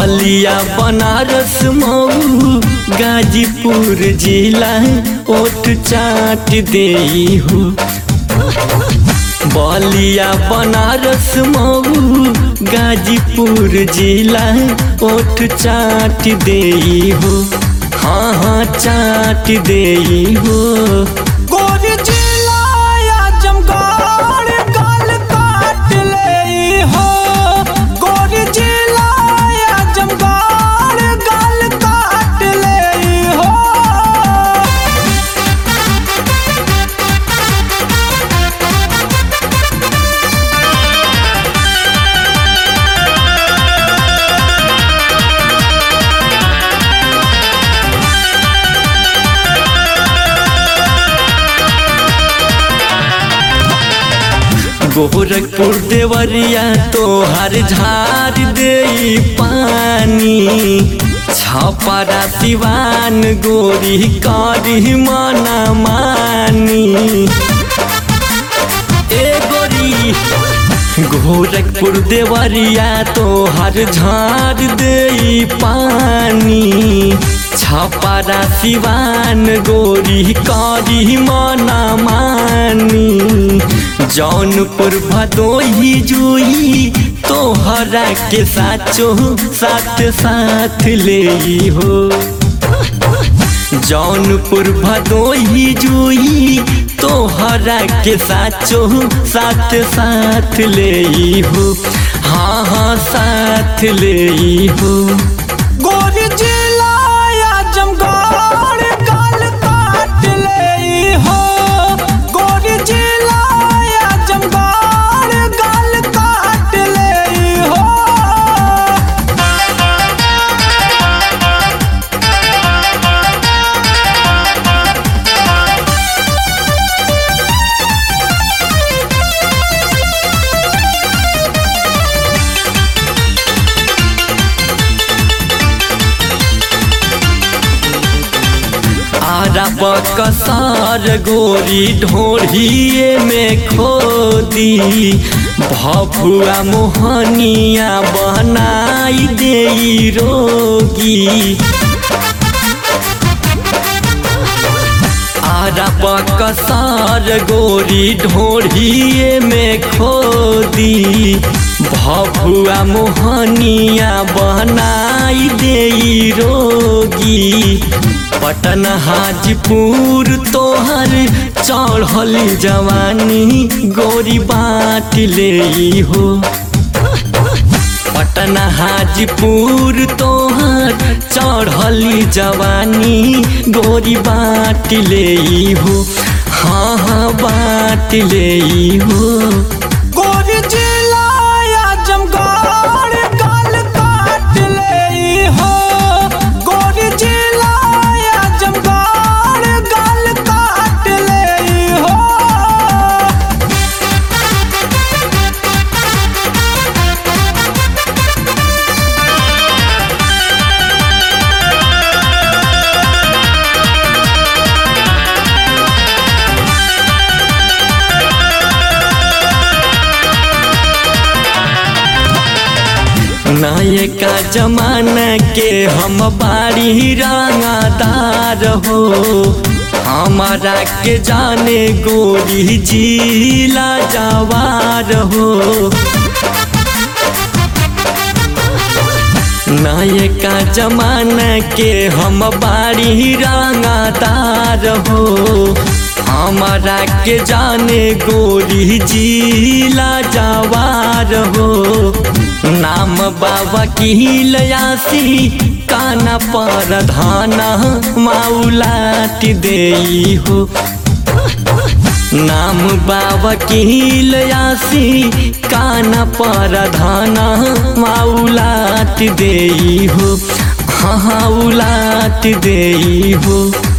बलिया बनारस मऊ गाजीपुर जिला ओठ चाट दे हो बलिया बनारस मऊ गाजीपुर जिला ओठ चाट दे हो हाँ हाँ चाट दे हो गोरी जिला आजमगढ़ गाल काट ले हो गोरी जिला आजमगढ़ गाल काट ले हो गोरखपुर देवरिया तोहर झार दे पानी छपरा सिवान गोरी करी मना मानी ए गोरी गोरखपुर देवरिया तोहर झार दे पानी छपरा सिवान गोरी करी मना मानी जौनपुर भदोही जुई तोहरा के साचो साथ साथ ले हो जौनपुर भदोही जुई तोहरा के साचो साथ साथ ले हो हाँ हाँ साथ ले हो गोरी जिला आजमगढ़ गाल काट ले हो गोरी जिला आजमगढ़ गाल काट ले हो आरा बकसार गोरी ढोढ़िए में खोदी भभुआ मोहनिया बनाई दे रोगी आरा बकसार गोरी ढोढ़िए में खोदी भभुआ मोहनिया बनाई दे रोगी पटन हाजीपुर तोहर चढ़ल जवानी गोरी बाट ले हो पटन हाजीपुर तोहर चढ़ल जवानी गोरी बाट ले हो हाँ हाँ बाट ले हो गोरी जिला आजमगढ़ गाल काट ले हो गोरी जिला आजमगढ़ गाल काट ले हो नायका जमाना के हम बाड़ी रंगादार हो हमारा के जाने गोरी जिला जवार हो नायका जमाना के हम बाड़ी रंगादार हो हमारा के जाने गोरी जिला जवार हो नाम बाबा की लयासी काना पर धाना माउलाट दे हो नाम बाबा की लयासी काना पर धाना माउलाट दे हो हाँ हाँ उलाट दे हो